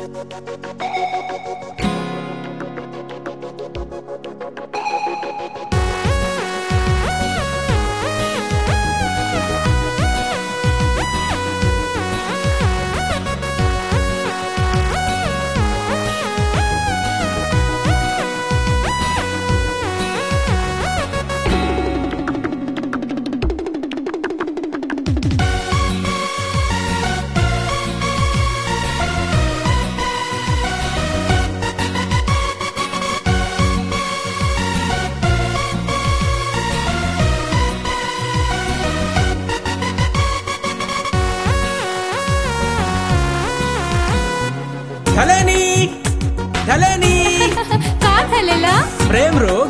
धलेनी धलेनी का झालेलं प्रेम रोग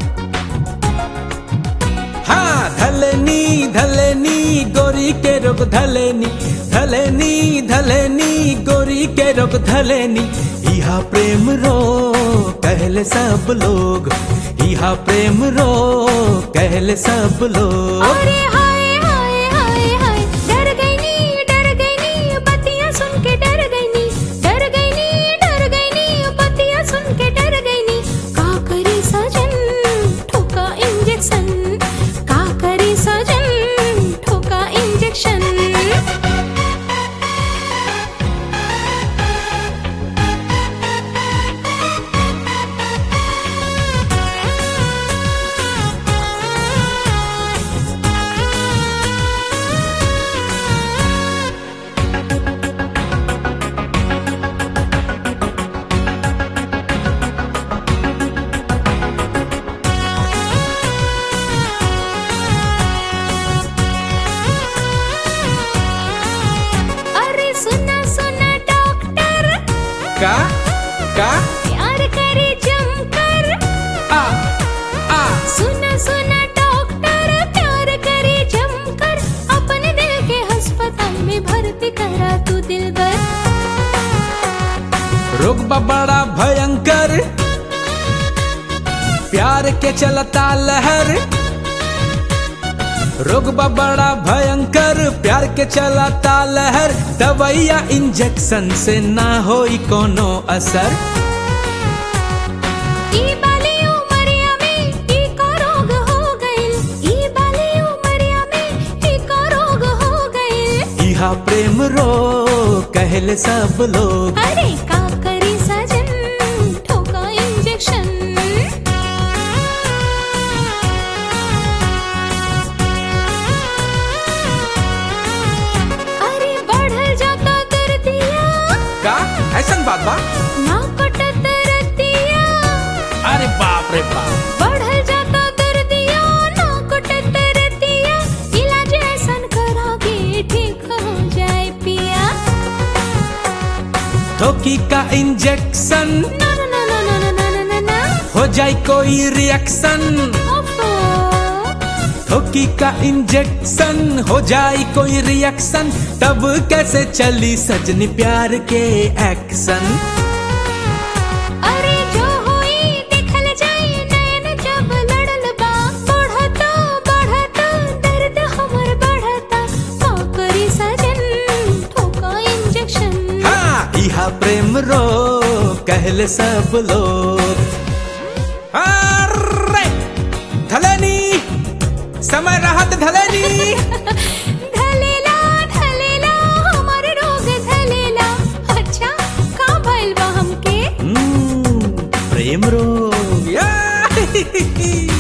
हा धलेनी धलेनी गोरी के रोग धलेनी धलेनी धलेनी गोरी के रोग धलेनी इहा प्रेम रोग कहले सब लोग इहा प्रेम रोग कहले सब लोग अरे हाय हाय हाय हाय डर गई नी डर गई नी बत्तियां सुन के डर गई नी डर गई नी डर गई नी बत्तियां सुन के डर गई नी का करे सजन ठोका इंजेक्शन का करे सजन ठोका इंजेक्शन अरे सुना सुना डॉक्टर का का प्यार करे जमकर आ आ सुना सुना डॉक्टर प्यार करे जमकर अपने दिल के अस्पताल में भर्ती करा तू दिल रोग बा बड़ा भयंकर प्यार के चलता लहर रोग बा बड़ा भयंकर प्यार के चलता लहर दवाइया इंजेक्शन से ना होई कोनो असर ई बाली उमरिया में ई का रोग हो गइल ई बाली उमरिया में ई का रोग हो गइल इहा प्रेम रोग कहले सब लोग अरे का करी सजन ठोका इंजेक्शन अरे बढ़ल जाता दर्दिया का ऐसन बात बा ना कटत रतिया अरे बाप रे बाप बढ़ल जाता दर्दिया ना कटत रतिया इलाज ऐसन करा के ठीक हो जाए पिया थोकी का इंजेक्शन ना ना ना ना ना ना ना ना ना हो जाए कोई रिएक्शन ओफो थोकी का इंजेक्शन हो जाए कोई रिएक्शन तब कैसे चली सजनी प्यार के एक्शन अरे जो होई देखल जाई नैन जब लड़ल बा बढ़ता बढ़ता दर्द हमर बढ़ता का करी सजन ठोका इंजेक्शन हाँ इहा प्रेम रो कहले सब लोग अरे धलेनी समय रहत धलेनी धलेला धलेला हमर रोग धलेला अच्छा का भइल बा हमके हम्म, प्रेम रोग या